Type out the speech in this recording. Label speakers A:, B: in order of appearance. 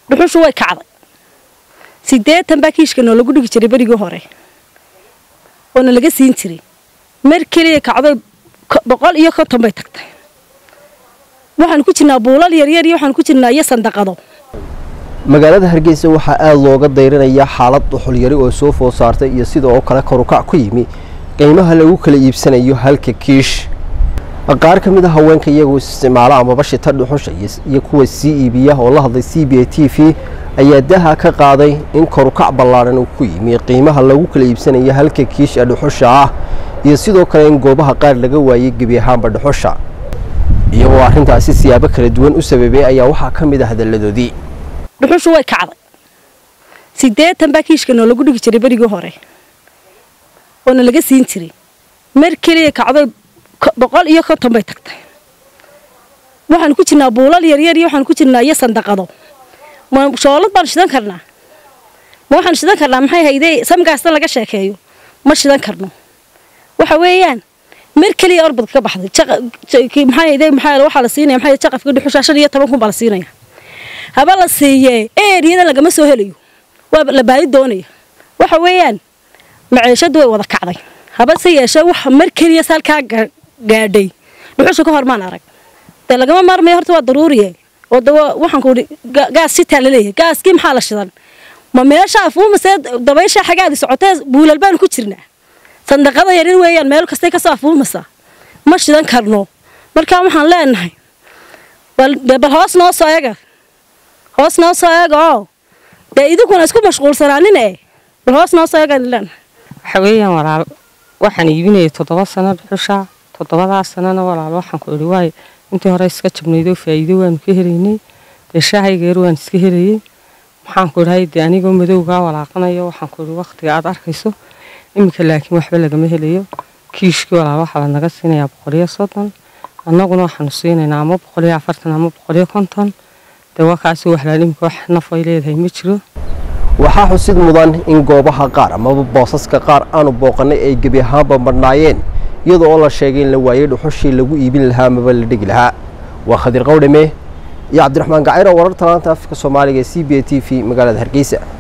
A: dhuxushu way kacday siddeetan baa kiishka noo lagu dhigi jiray berigii hore oona laga siin jiray mar keliya kacday boqol iyo konton bay tagtay waxaan ku jirnaa buulal yaryar iyo waxaan ku jirnaa iyo sandaqado
B: magaalada hargeysa waxaa aada looga dayranayaa xaalad dhuxulyari oo soo food saartay iyo sida oo kale korukac ku yimi qiimaha lagu kala iibsanayo halka kiish qaar ka mid a haweenka iyagoo isticmaala amaba shita dhuxusha iyo kuwa sii iibiya oo la hadlay c b a t v ayaa daha ka qaaday in korukac ballaadhan uu ku yimi qiimaha lagu kala iibsanayo halka kiish ee dhuxusha ah iyo sidoo kale in goobaha qaar laga waayey gebi ahaanba dhuxusha iyagoo arrintaasi siyaabo kala duwan u sababay ayaa waxaa ka mid a hadalladoodii
A: dhuxushu way kacday siddeetan baa kiishka noo lagu dhigi jiray berigii hore oona laga siin jiray mar keliya kacday boqol iyo konton bay tagtay waxaan ku jirnaa buulal yaryar iyo waxaan ku jirnaa iyo sandaqado ma shoolad baan shidan karnaa ma waxaan shidan karnaa maxay haydee samgaastan laga sheekeeyo ma shidan karno waxa weeyaan mar keliya orbadka ka baxday maxay haydee maxaa waxaa la siinaya maxay jaqafka dhuxusha shan iyo toban kun baa la siinaya haba la siiyee eeriyada lagama soo helayo waa la baadi doonaya waxa weeyaan maciishadu way wada kacday haba se yeeshee wax mar keliya salkaa gaadhay dhuxusha ka hor maan arag dee lagama maarmayo horta waa daruuriye oo de waxaan ku idhi gaas shitaa laleeyahay gaaskii maxaa la shidan ma meesha afuumasee dabaysha xagaadi socotee buulal baanu ku jirnaa sandaqada yarin weeyaan meel kastay kasoo afuumaysaa ma shidan karno markaa waxaan leenahay bal hoos noo soo ega hoos noo soo eega oo dee idinkuna isku mashquulsanaanine bal hoos noo soo eegaan leenahay
C: waxa weeyaan walaal waxaan iibinayay toddoba sano dhuxusha toddobadaa sanana walaal waxaan ku idhi waayo intii hore iska jabnaydoo faa'iido waanu ka helaynay dee shaahaygeer waan iska helayay maxaan ku idhahay dee anigoo madowgaa walaaqanayo waxaan ku idhi wakhtiga aad arkayso iminka laakiin waxba lagama helayo kiishkii walaal waxaa la naga siinayaa boqoliyo soddon annaguna waxaanu siinaynaa ama boqoliyo afartan ama boqoliyo konton dee waa kaasi waxlaal iminka wax naf ay leedahay ma jiro
B: waxaa xusid mudan in goobaha qaar amaba boosaska qaar aanu booqannay ay gebi ahaanba marhnaayeen iyada oo la sheegay in la waayey dhuxushii lagu iibin lahaa amaba la dhigi lahaa waa khadir qawdhame iyo cabdiraxmaan gacayro wararta laanta afka soomaaliga e c b a t v magaalada hargeysa